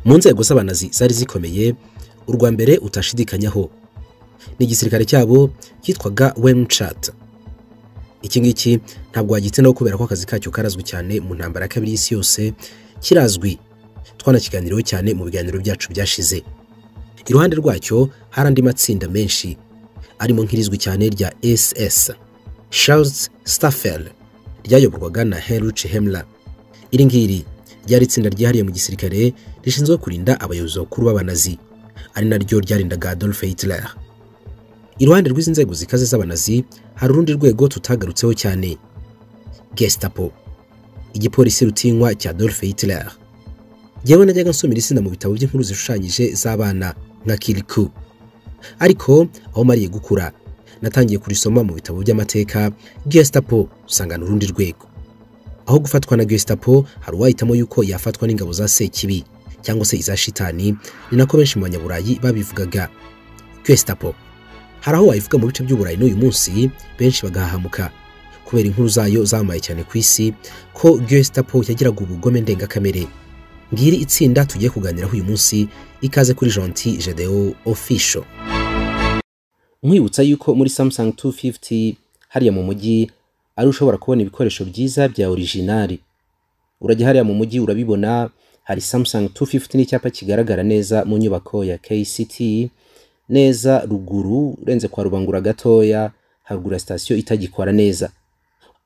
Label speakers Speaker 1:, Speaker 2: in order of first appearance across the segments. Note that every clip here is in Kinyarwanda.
Speaker 1: mu nzego z'abanazi zari zikomeye u rwa mbere utashidikanyaho ni igisirikare cyabo cyitwaga wemcat iki ngiki ntabwo wagitsindaho kubera ko akazi kacyo karazwi cyane mu ntambara ya kabiri y'isi yose kirazwi twanakiganiriyeho cyane mu biganiro byacu byashize iruhande rwacyo hari andi matsinda menshi arimo nk'irizwi cyane rya ss charles staffel ryayoborwaga na henrich hemla iri ngiri ryari itsinda ryihariye mu gisirikare rishinzwe kurinda abayobozi bakuru b'abanazi ari naryo ryarindaga Adolf Hitler iruhande rw'izi nzego zikaze z'abanazi hari urundi rwego tutagarutseho cyane gestapo igipolisi rutinywa cya Adolf Hitler yewe najyaga nsomera izina mu bitabo by'inkuru zishushanyije z'abana nka kiriku ariko aho mariye gukura natangiye kurisoma mu bitabo by'amateka gestapo usanga urundi rwego aho gufatwa na gestapo hari uwahitamo yuko yafatwa n'ingabo za sekibi cyangwa se iza shitani ni nako benshi mu banyaburayi babivugaga gestapo hari aho wayivuga mu bice by'uburayi n'uyu munsi benshi bagahahamuka kubera inkuru zayo zamaye cyane ku isi ko gestapo yagiraga ubugome ndengakamere ngiri itsinda tugiye kuganiraho uyu munsi ikaze kuri jonti jedeo ofisho nkwibutsa yuko muri samsung 250 hariya mu mujyi ari ushobora kubona ibikoresho byiza bya orijinari urajya hariya mu mujyi urabibona hari Samsung 250 n'icyapa kigaragara neza mu nyubako ya KCT neza ruguru renze kwa rubangura gatoya haruguru ya sitasiyo itagikora neza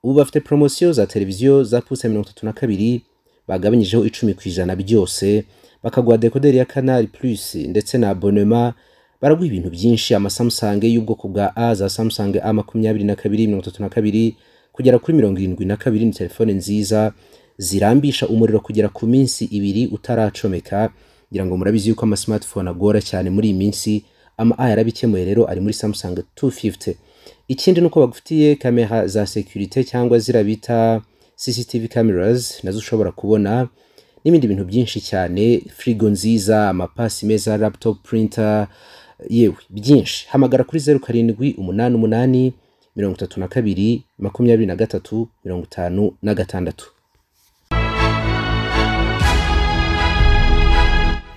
Speaker 1: ubu bafite promosiyo za televiziyo za pusa mirongo itatu na kabiri bagabanyijeho icumi ku ijana byose bakaguha dekoderi ya kanali plus ndetse na abonema baraguha ibintu byinshi amasamusange y'ubwoko bwa a za samusange a makumyabiri na kabiri mirongo itatu na kabiri kugera kuri mirongo irindwi na kabiri ni telefone nziza zirambisha umuriro kugera ku minsi ibiri utaracomeka ngira ngo murabizi yuko ama smartphone agora cyane muri iyi minsi ama a yarabikemuye rero ari muri Samsung 250 ikindi nuko bagufitiye kamera za security cyangwa zirabita CCTV cameras nazo ushobora kubona n'ibindi bintu byinshi cyane frigo nziza amapasi meza laptop printer yewe byinshi hamagara kuri 07 umunani umunani mirongo itatu na kabiri makumyabiri na gatatu mirongo itanu na gatandatu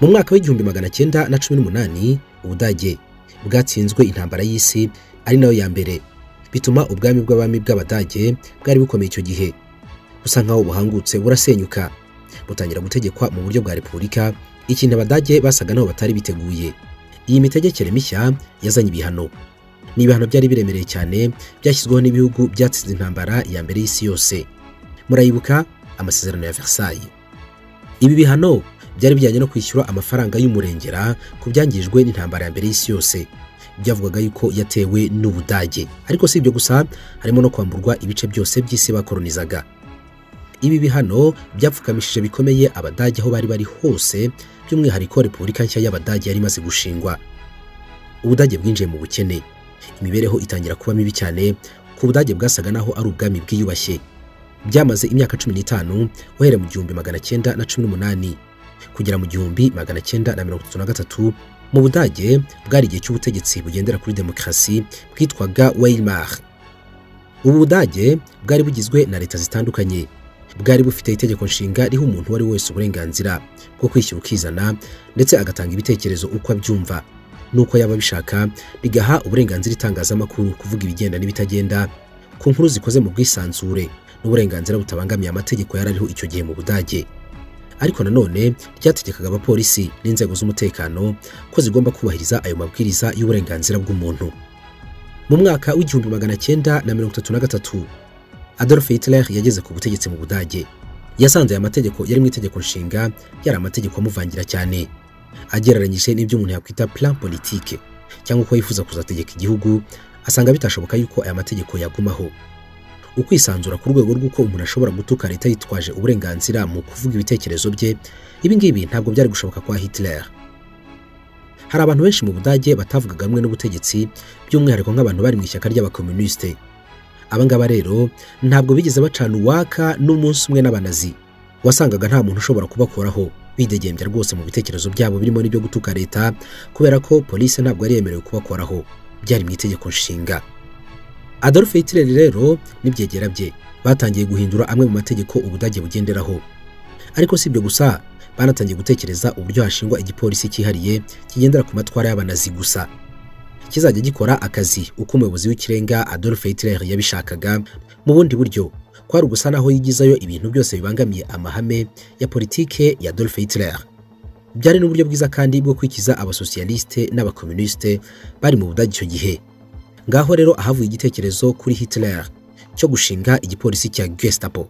Speaker 1: mu mwaka w'igihumbi magana cyenda na cumi n'umunani ubudage bwatsinzwe intambara y'isi ari nayo ya mbere bituma ubwami bw'abami bw'abadage bwari bukomeye icyo gihe busa nk'aho buhangutse burasenyuka butangira gutegekwa mu buryo bwa repubulika ikintu abadage basaga naho batari biteguye iyi mitegekere mishya yazanye ibihano ni ibihano byari biremereye cyane byashyizweho n'ibihugu byatsinze intambara ya mbere y'isi yose murayibuka amasezerano ya Versailles ibi bihano byari bijyanye no kwishyura amafaranga y'umurengera ku byangijwe n'intambara ya mbere y'isi yose byavugaga yuko yatewe n'ubudage ariko si ibyo gusa harimo no kwamburwa ibice byose by'isi bakoronizaga ibi bihano byapfukamishije bikomeye abadage aho bari bari hose by'umwihariko repubulika nshya y'abadage yari imaze gushingwa ubudage bwinjiye mu bukene imibereho itangira kuba mibi cyane ku budage bwasaga naho ari ubwami bwiyubashye byamaze imyaka cumi n'itanu uhereye mu gihumbi magana cyenda na cumi n'umunani kugera mu gihumbi magana cyenda na mirongo itatu na gatatu mu budage bwari igihe cy'ubutegetsi bugendera kuri demokarasi bwitwaga weimar ubu budage bwari bugizwe na leta zitandukanye bwari bufite itegeko nshinga riha umuntu uwo ari wese uburenganzira bwo kwishyura ukizana ndetse agatanga ibitekerezo uko abyumva n'uko yaba abishaka rigaha uburenganzira itangazamakuru kuvuga ibigenda n'ibitagenda ku nkuru zikoze mu bwisanzure n'uburenganzira butabangamiye amategeko yari ariho icyo gihe mu budage ariko nanone ryategekaga abapolisi n'inzego z'umutekano ko zigomba kubahiriza ayo mabwiriza y'uburenganzira bw'umuntu mu mwaka w'igihumbi magana cyenda na mirongo itatu na gatatu Adolf Hitler yageze ku butegetsi mu budage yasanze aya mategeko yari mu itegeko nshinga yari amategeko amuvangira cyane agereranyije n'ibyo umuntu yakwita plan politique cyangwa uko yifuza kuzategeka igihugu asanga bitashoboka yuko aya mategeko yagumaho ukwisanzura ku rwego rw'uko umuntu ashobora gutuka leta yitwaje uburenganzira mu kuvuga ibitekerezo bye ibi ngibi ntabwo byari gushoboka kwa Hitler hari abantu benshi mu budage batavugaga rumwe n'ubutegetsi by'umwihariko nk'abantu bari mu ishyaka ry'abakomunisite aba ngaba rero ntabwo bigeze bacana uwaka n'umunsi umwe n'abanazi wasangaga nta muntu ushobora kubakoraho bidegembya rwose mu bitekerezo byabo birimo n'ibyo gutuka leta kubera ko polisi ntabwo yari yemerewe kubakoraho byari mu itegeko nshinga Adolf Hitler rero n'ibyegera bye batangiye guhindura amwe mu mategeko ubudage bugenderaho ariko si ibyo gusa banatangiye gutekereza uburyo hashingwa igipolisi cyihariye kigendera ku matwara y'abanazi gusa kizajya gikora akazi uko umuyobozi w'ikirenga Adolf Hitler yabishakaga mu bundi buryo kwari ugusa naho yigizayo ibintu byose bibangamiye amahame ya politike ya Adolf Hitler byari n'uburyo bwiza kandi bwo kwikiza abasosiyaliste n'abakomunisite bari mu budage icyo gihe ngaho rero ahavuye igitekerezo kuri Hitler cyo gushinga igipolisi cya Gestapo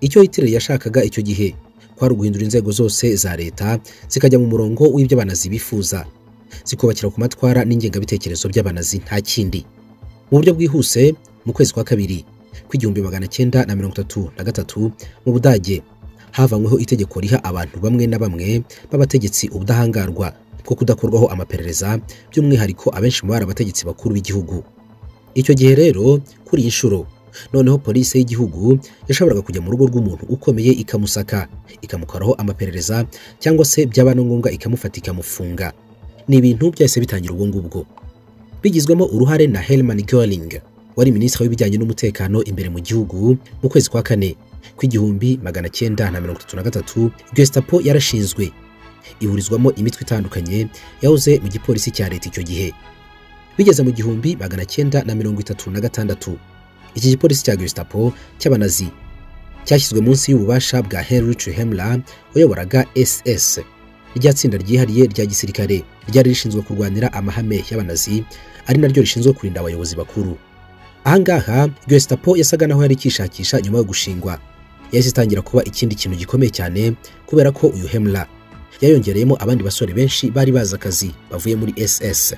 Speaker 1: icyo Hitler yashakaga icyo gihe kwari uguhindura inzego zose za leta zikajya mu murongo w'ibyo abanazi bifuza zikubakira ku matwara n'ingengabitekerezo by'abanazi nta kindi mu buryo bwihuse mu kwezi kwa kabiri kw'igihumbi magana cyenda na mirongo itatu na gatatu mu budage havanyweho itegeko riha abantu bamwe na bamwe b'abategetsi ubudahangarwa bwo kudakorwaho amaperereza by'umwihariko abenshi mu bari abategetsi bakuru b'igihugu icyo gihe rero kuri iyi nshuro noneho polisi y'igihugu yashoboraga kujya mu rugo rw'umuntu ukomeye ikamusaka ikamukoraho amaperereza cyangwa se byaba na ngombwa ikamufata ikamufunga ni ibintu byahise bitangira ubwo ngubwo bigizwemo uruhare na Herman Göring wari minisitiri w'ibijyanye n'umutekano imbere mu gihugu mu kwezi kwa kane kw'igihumbi magana cyenda na mirongo itatu na gatatu Gestapo yarashinzwe ihurizwamo imitwe itandukanye yahoze mu gipolisi cya leta icyo gihe bigeze mu gihumbi magana cyenda na mirongo itatu na gatandatu iki gipolisi cya Gestapo cy'abanazi cyashyizwe munsi y'ububasha bwa Heinrich Himmler wayoboraga SS rya tsinda ryihariye rya gisirikare ryari rishinzwe kurwanira amahame y'abanazi ari naryo rishinzwe kurinda abayobozi bakuru ahangaha Gestapo yasaga naho yari ikishakisha nyuma yo gushingwa yahise itangira kuba ikindi kintu gikomeye cyane kubera ko uyu Himmler yayongereyemo abandi basore benshi bari bazi akazi bavuye muri SS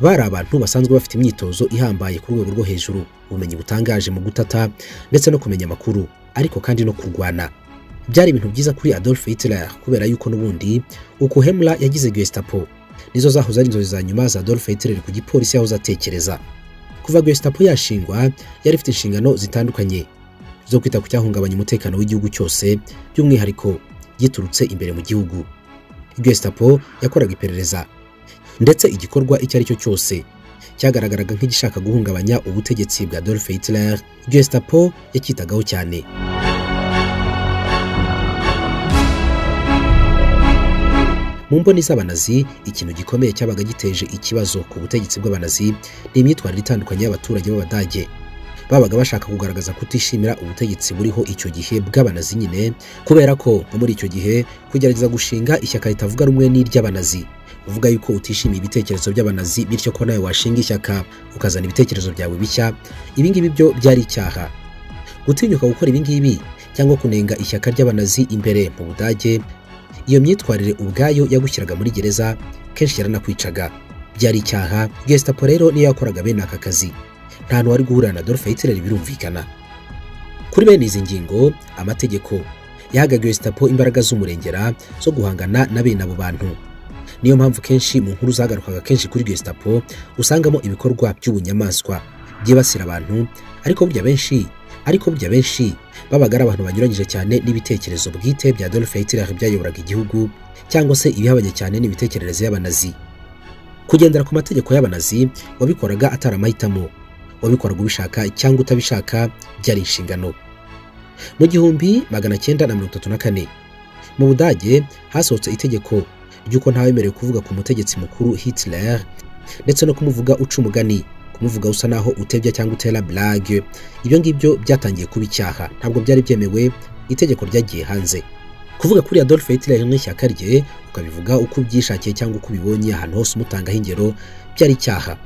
Speaker 1: bari abantu basanzwe bafite imyitozo ihambaye ku rwego rwo hejuru ubumenyi butangaje mu gutata ndetse no kumenya amakuru ariko kandi no kurwana byari ibintu byiza kuri Adolf Hitler kubera yuko n'ubundi uko Himmler yagize Gestapo nizo zahoze ari inzozi za nyuma za Adolf Hitler ku gipolisi yahoze atekereza kuva Gestapo yashingwa yari ifite inshingano zitandukanye zo kwita ku cyahungabanya umutekano w'igihugu cyose by'umwihariko giturutse imbere mu gihugu Gestapo yakoraga iperereza ndetse igikorwa icyo ari cyo cyose cyagaragaraga nk'igishaka guhungabanya ubutegetsi bwa Adolf Hitler Gestapo yacyitagaho cyane mu mboni z'abanazi ikintu gikomeye cyabaga giteje ikibazo ku butegetsi bw'abanazi ni imyitwarire itandukanye y'abaturage b'abadage babaga bashaka kugaragaza kutishimira ubutegetsi buriho icyo gihe bw'abanazi nyine kubera ko muri icyo gihe kugerageza gushinga ishyaka ritavuga rumwe n'iry'abanazi uvuga yuko utishimiye ibitekerezo by'abanazi bityo ko nawe washinga ishyaka ukazana ibitekerezo byawe bishya ibingibi byo byari icyaha gutinyuka gukora ibingibi cyangwa kunenga ishyaka ry'abanazi imbere mu budage iyo myitwarire ubwayo yagushyiraga muri gereza kenshi yaranakwicaga byari icyaha Gestapo rero niyo yakoraga bene aka kazi nta hantu wari guhura na Adolf Hitler birumvikana kuri bene izi ngingo amategeko yahaga Gestapo imbaraga z'umurengera zo guhangana na bene abo bantu niyo mpamvu kenshi mu nkuru zagarukaga kenshi kuri Gestapo usangamo ibikorwa by'ubunyamaswa byibasira abantu ariko burya benshi ariko burya benshi babaga ari abantu banyuranyije cyane n'ibitekerezo bwite bya Adolf Hitler byayoboraga igihugu cyangwa se ibihabanye cyane n'imitekerereze y'abanazi kugendera ku mategeko y'abanazi wabikoraga atari amahitamo wabikoraga ubishaka cyangwa utabishaka byari inshingano mu gihumbi magana cyenda na mirongo itatu na kane mu budage hasohotse itegeko ry'uko ntawemerewe kuvuga ku mutegetsi mukuru Hitler ndetse no kumuvuga uca umugani kumuvuga usa naho utebya cyangwa utera blague ibyo ngibyo byatangiye kuba icyaha ntabwo byari byemewe itegeko ryagiye hanze kuvuga kuri Adolf Hitler n'ishyaka rye ukabivuga uko ubyishakiye cyangwa uko ubibonye ahantu hose umutangaho ingero byari icyaha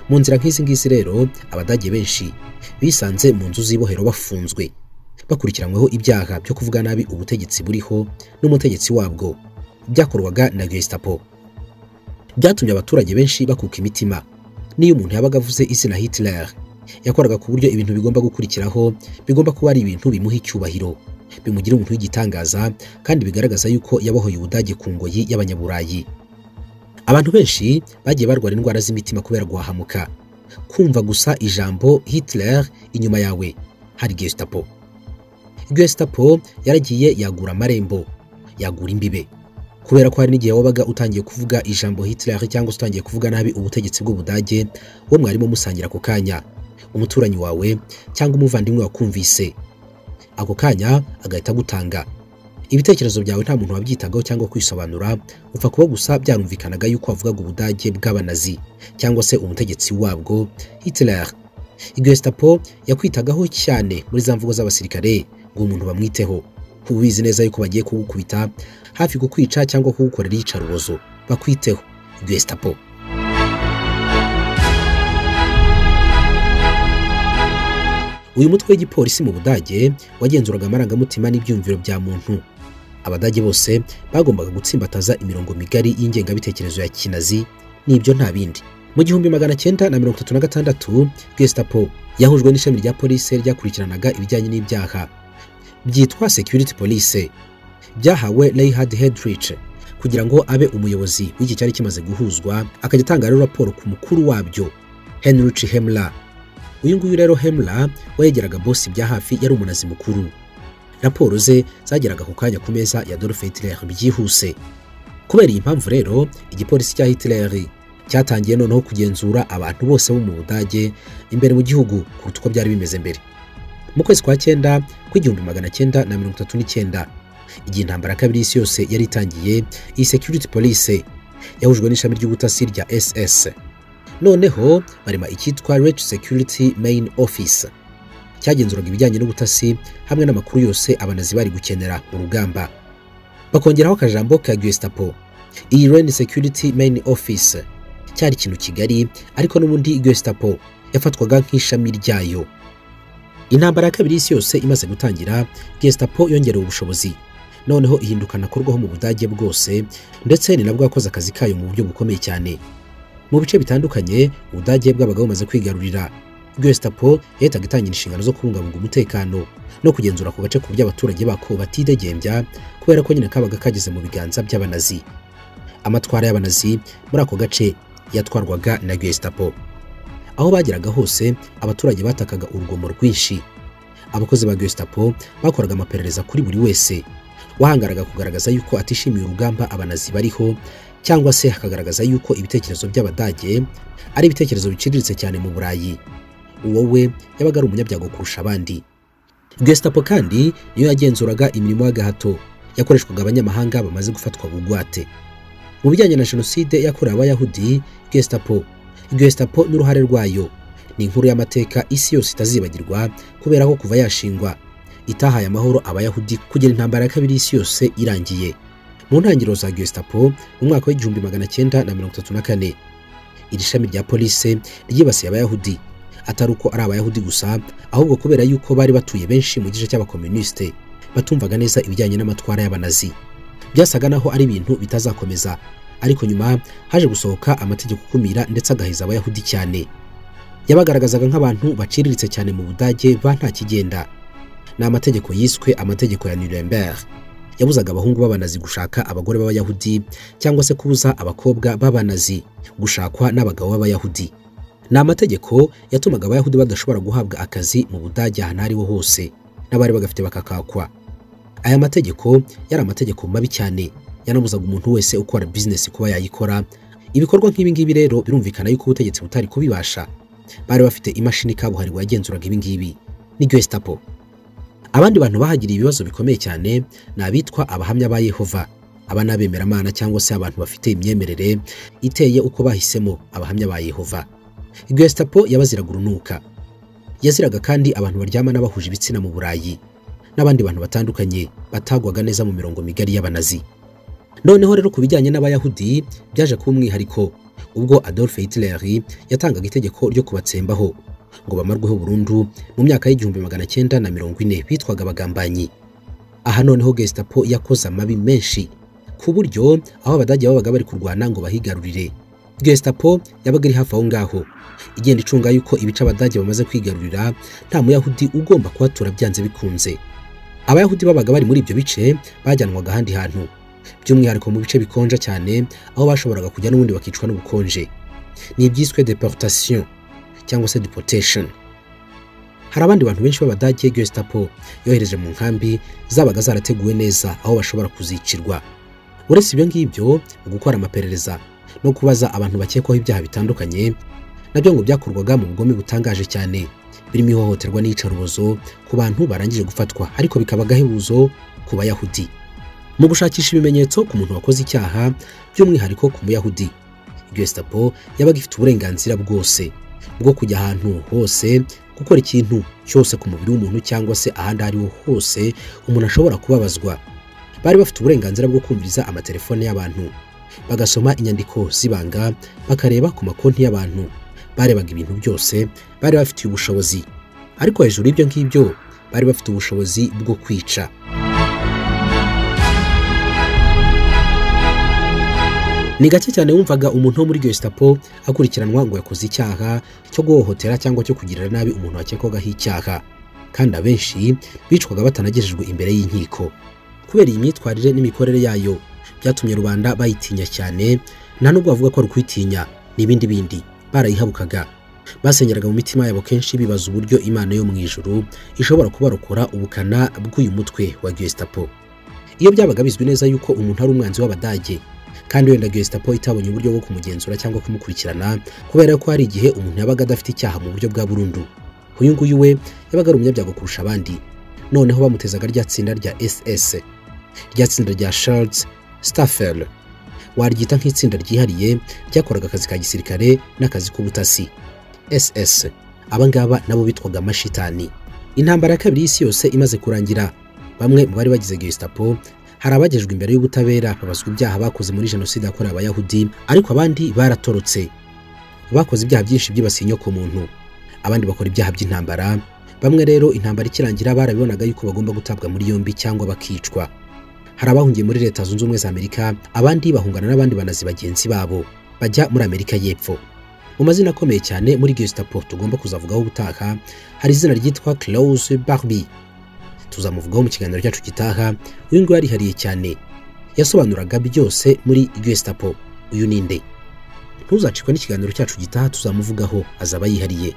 Speaker 1: mu nzira nk'izi ngizi rero abadage benshi bisanze mu nzu z'ibohero bafunzwe bakurikiranyweho ibyaha byo kuvuga nabi ubutegetsi buriho n'umutegetsi wabwo byakorwaga na Gestapo byatumye abaturage benshi bakuka imitima n'iyo umuntu yabaga avuze izina Hitler yakoraga ku buryo ibintu bigomba gukurikiraho bigomba kuba ari ibintu bimuha icyubahiro bimugira umuntu w'igitangaza kandi bigaragaza yuko yabohoye ubudage ku ngoyi y'abanyaburayi abantu benshi bagiye barwara indwara z'imitima kubera guhahamuka kumva gusa ijambo Hitler inyuma yawe hari Gestapo Gestapo yaragiye yagura amarembo yagura imbibe kubera ko hari n'igihe wabaga utangiye kuvuga ijambo Hitler cyangwa se utangiye kuvuga nabi ubutegetsi bw'ubudage wo mwarimo musangira ako kanya umuturanyi wawe cyangwa umuvandimwe wakumvise ako kanya agahita agutanga ibitekerezo byawe nta muntu wabyitagaho cyangwa kwisobanura upfa kuba gusa byarumvikanaga yuko wavugaga ubudage bw'abanazi cyangwa se umutegetsi wabwo Hitler Gestapo yakwitagaho cyane muri za mvugo z'abasirikare ngo umuntu bamwiteho uba ubizi neza yuko bagiye kugukubita hafi kukwica cyangwa kugukorera iyicarubozo bakwiteho Gestapo uyu mutwe w'igipolisi mu budage wagenzuraga amarangamutima n'ibyumviro bya muntu abadage bose bagombaga gutsimbataza imirongo migari y'ingengabitekerezo ya kinazi n'ibyo nta bindi mu gihumbi magana cyenda na mirongo itatu na gatandatu gestapo yahujwe n'ishami rya polisi ryakurikiranaga ibijyanye n'ibyaha byitwa security police byahawe Leihard Heydrich kugira ngo abe umuyobozi w'iki cyari kimaze guhuzwa akajya atanga rero raporo ku mukuru wabyo Heinrich Himmler uyu nguyu rero Himmler wegeraga bosi bya hafi yari umunazi mukuru raporo ze zageraga ku kanya ku meza ya Adolf Hitler byihuse kubera iyi mpamvu rero igipolisi cya Hitler cyatangiye noneho kugenzura abantu bose bo mu Budage imbere mu gihugu kuruta uko byari bimeze mbere mu kwezi kwa cyenda kw'igihumbi magana cyenda na mirongo itatu n'icyenda igihe intambara kabiri y'isi yose yari itangiye iyi security police yahujwe n'ishami ry'ubutasi rya SS noneho barema icyitwa Reich Security Main Office cyagenzuraga ibijyanye n'ubutasi hamwe n'amakuru yose abanazi bari gukenera mu rugamba bakongeraho akajambo ka Gestapo iyi Reich Security Main Office cyari ikintu kigari ariko n'ubundi Gestapo yafatwaga nk'ishami ryayo intambara ya kabiri y'isi yose imaze gutangira Gestapo yongerewe ubushobozi noneho ihindukana korwaho mu budage bwose ndetse ni nabwo yakoze akazi kayo mu buryo bukomeye cyane mu bice bitandukanye ubudage bwabaga bumaze kwigarurira Gestapo yahitaga itangira inshingano zo kubungabunga umutekano no kugenzura ku gace ku by'abaturage bako batidegembya kubera ko nyine kabaga kageze mu biganza by'abanazi amatwara y'abanazi muri ako gace yatwarwaga na Gestapo aho bageraga hose abaturage batakaga urugomo rwinshi abakozi ba Gestapo bakoraga amaperereza kuri buri wese wahangaraga kugaragaza yuko atishimiye urugamba abanazi bariho cyangwa se hakagaragaza yuko ibitekerezo by'abadage ari ibitekerezo biciriritse cyane mu burayi uwowe yabaga ari umunyabyago kurusha abandi Gestapo kandi niyo yagenzuraga imirimo y'agahato yakoreshwaga abanyamahanga bamaze gufatwa bugwate mu bijyanye na jenoside yakorewe abayahudi Gestapo Gestapo n'uruhare rwayo ni inkuru y'amateka isi yose itazibagirwa kubera ko kuva yashingwa itahaye amahoro abayahudi kugera intambara ya kabiri y'isi yose irangiye mu ntangiriro za Gestapo mu mwaka w'igihumbi magana cyenda na mirongo itatu na kane iri shami rya polisi ryibasiye abayahudi atari uko ari abayahudi gusa ahubwo kubera yuko bari batuye benshi mu gice cy'abakomunisite batumvaga neza ibijyanye n'amatwara y'abanazi byasaga naho ari ibintu bitazakomeza ariko nyuma haje gusohoka amategeko akumira ndetse agaheza abayahudi cyane yabagaragazaga nk'abantu baciriritse cyane mu budage ba nta kigenda ni amategeko yiswe amategeko ya Nuremberg yabuzaga abahungu b'abanazi gushaka abagore b'abayahudi cyangwa se kubuza abakobwa b'abanazi gushakwa n'abagabo b'abayahudi ni amategeko yatumaga abayahudi badashobora guhabwa akazi mu budage ahantu ariho hose n'abari bagafite bakakakwa aya mategeko yari amategeko mabi cyane yanabuzaga umuntu wese ukora bizinesi kuba yayikora ibikorwa nk'ibi ngibi rero birumvikana yuko ubutegetsi butari kubibasha bari bafite imashini kabuhariwe yagenzuraga ibi ngibi ni Gestapo abandi bantu bahagiriye ibibazo bikomeye cyane ni abitwa abahamya ba yehova aba ni abemeramana cyangwa se abantu bafite imyemerere iteye uko bahisemo abahamya ba yehova Gestapo yabaziraga urunuka yaziraga kandi abantu baryamana bahuje ibitsina mu burayi n'abandi bantu batandukanye batagwaga neza mu mirongo migari y'abanazi noneho rero ku bijyanye n'abayahudi byaje kuba umwihariko ubwo Adolf Hitler yatangaga itegeko ryo kubatsembaho ngo bamarweho burundu mu myaka y'igihumbi magana cyenda na mirongo ine bitwaga abagambanyi aha noneho Gestapo yakoze amabi menshi ku buryo aho abadage babaga bari kurwana ngo bahigarurire Gestapo yabaga iri hafi aho ngaho igenda icunga yuko ibice abadage bamaze kwigarurira nta muyahudi ugomba kuhatura byanze bikunze abayahudi babaga bari muri ibyo bice bajyanwaga ahandi hantu by'umwihariko mu bice bikonja cyane aho bashoboraga kujya n'ubundi bakicwa n'ubukonje ni ibyiswe deportation cyangwa se deportation hari abandi bantu benshi b'abadage Gestapo yohereje mu nkambi zabaga zarateguwe neza aho bashobora kuzicirwa uretse ibyo ngibyo mu gukora amaperereza no kubaza abantu bakekwaho ibyaha bitandukanye nabyo ngo byakorwaga mu bugome butangaje cyane birimo ihohoterwa n'iyicarubozo ku bantu barangije gufatwa ariko bikaba agahebuzo ku bayahudi mu gushakisha ibimenyetso ku muntu wakoze icyaha by'umwihariko ku muyahudi gestapo yabaga ifite uburenganzira bwose bwo kujya ahantu hose gukora ikintu cyose ku mubiri w'umuntu cyangwa se ahandi aho ariho hose umuntu ashobora kubabazwa bari bafite uburenganzira bwo kumviriza amatelefone y'abantu bagasoma inyandiko z'ibanga bakareba ku makonti y'abantu barebaga ibintu byose bari bafitiye ubushobozi ariko hejuru y'ibyo ngibyo bari bafite ubushobozi bwo kwica ni gake cyane wumvaga umuntu wo muri gestapo akurikiranwa ngo yakoze icyaha cyo guhohotera cyangwa cyo kugirira nabi umuntu wakekwagaho icyaha kandi abenshi bicwaga batanagejejwe imbere y'inkiko kubera iyi myitwarire n'imikorere yayo byatumye rubanda bayitinya cyane nta nubwo bavuga ko ari ukuyitinya n'ibindi bindi barayihabukaga basenyeraga mu mitima yabo kenshi bibaza uburyo imana yo mu ijuru ishobora kubarokora ubukana bw'uyu mutwe wa gestapo iyo byabaga bizwi neza yuko umuntu ari umwanzi w'abadage kandi wenda gestapo itabonye uburyo bwo kumugenzura cyangwa kumukurikirana kubera ko hari igihe umuntu yabaga adafite icyaha mu buryo bwa burundu uyu nguyu we yabaga ari umunyabyago kurusha abandi noneho bamutezaga rya tsinda rya ss rya tsinda rya charles staffel waryita nk'itsinda ryihariye ryakoraga akazi ka gisirikare n'akazi k'ubutasi ss abangaba nabo bitwaga amashitani intambara ya kabiri y'isi yose imaze kurangira bamwe mu bari bagize gestapo hari abagejwe imbere y'ubutabera babazwa ibyaha bakoze muri jenoside yakorewe abayahudi ariko abandi baratorotse bakoze ibyaha byinshi byibasiye inyokomuntu abandi bakora ibyaha by'intambara bamwe rero intambara ikirangira barabibonaga yuko bagomba gutabwa muri yombi cyangwa bakicwa hari abahungiye muri leta zunze ubumwe za amerika abandi bahungana n'abandi banazi bagenzi babo bajya muri amerika y'epfo mu mazina akomeye cyane muri gestapo tugomba kuzavugaho ubutaha hari izina ryitwa clause barbie tuzamuvugaho mu kiganiro cyacu gitaha uyu nguyu yarihariye cyane yasobanuraga byose muri gestapo uyu ni nde ntuzacikwe n'ikiganiro cyacu gitaha tuzamuvugaho azaba yihariye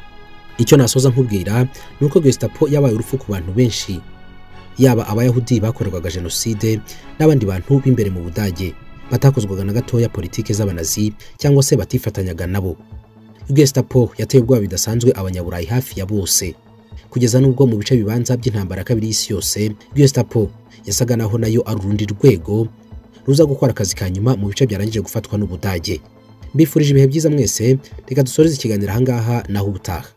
Speaker 1: icyo nasoza nkubwira ni uko gestapo yabaye urupfu ku bantu benshi yaba abayahudi bakorerwaga jenoside n'abandi bantu b'imbere mu budage batakozwaga na gatoya politiki z'abanazi cyangwa se batifatanyaga nabo gestapo yateye ubwoba bidasanzwe abanyaburayi hafi ya bose kugeza n'ubwo mu bice bibanza by'intambara ya kabiri y'isi yose gestapo yasaga naho nayo ari urundi rwego ruza gukora akazi ka nyuma mu bice byarangije gufatwa n'ubudage mbifurije ibihe byiza mwese reka dusoreze ikiganiro ahangaha naho ubutaha